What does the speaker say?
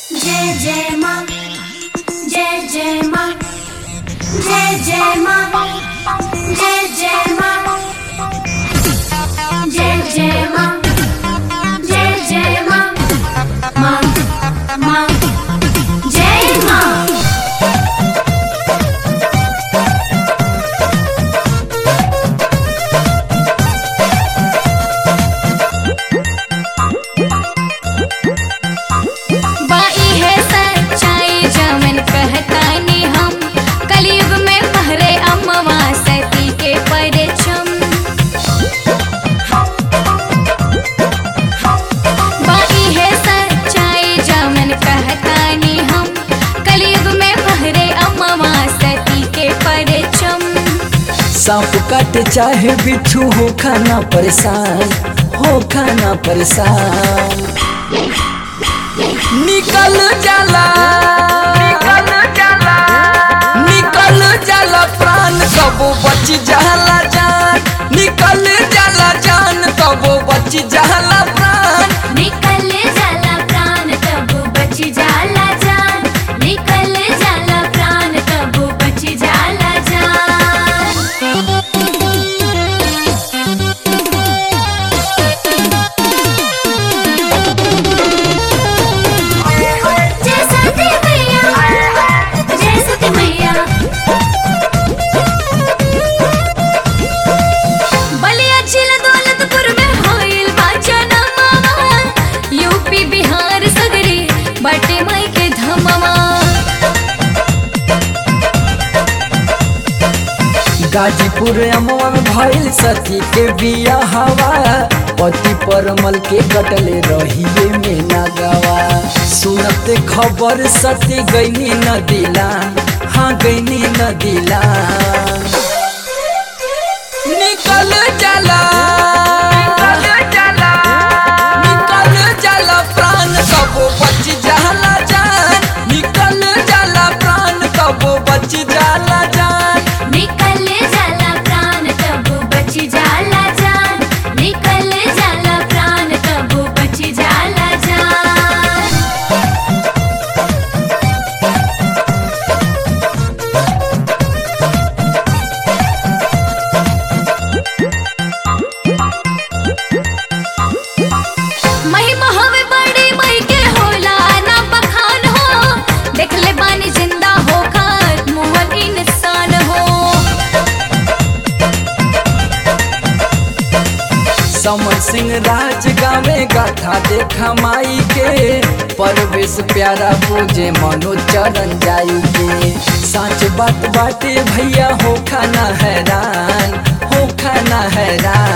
जय जय माँ जय जय माँ जय जय माँ जय जय माँ जय जय माँ जय जय माँ माँ माँ जय माँ बाई है सच्चाई जमन कहतानी हम कलयुग में पहरे अम्मवा सती के परचम बाई है सच्चाई जमन कहतानी हम कलयुग में पहरे अम्मवा सती के परचम सांप काटे चाहे बिच्छू हो खाना परेशान हो खाना परेशान निकल जाला निकल जाला निकल जाला प्राण कबो बच जाला जान निकल जाला जान कबो बच जाला प्राण निकल जाला प्राण तब बच जाला जान निकल जाला प्राण तब बच जाला जान जय सती मैया जय सती मैया बलिया जिला दौलतपुर में होइल बाजना मामा यूपी बिहार सगरी बाटे माई के धमवा गाजीपुर अमवा में भइल सती के बिया हवा पति परमल के कटले रहिए में नगवा सुनते खबर सती गईनी नदीला हाँ गईनी नदीला निकल जाला निकल जाला निकल जाला प्राण कबो बच जाला जान निकल जाला प्राण कबो बच जाला जान निकल जाला प्राण तब बच जाला जान निकल जाला प्राण तब बच जाला जान महिमा हवे बड़ी मई के होला ना बखान हो देख ले बानी जिंदा हो खात मुहल इंसान हो समर सिंह राज गावे गाथा देखा माई के परवेश प्यारा पूजे मनो चरण जाई के सच बात बाटे भैया हो खाना हैरान हो खाना हैरान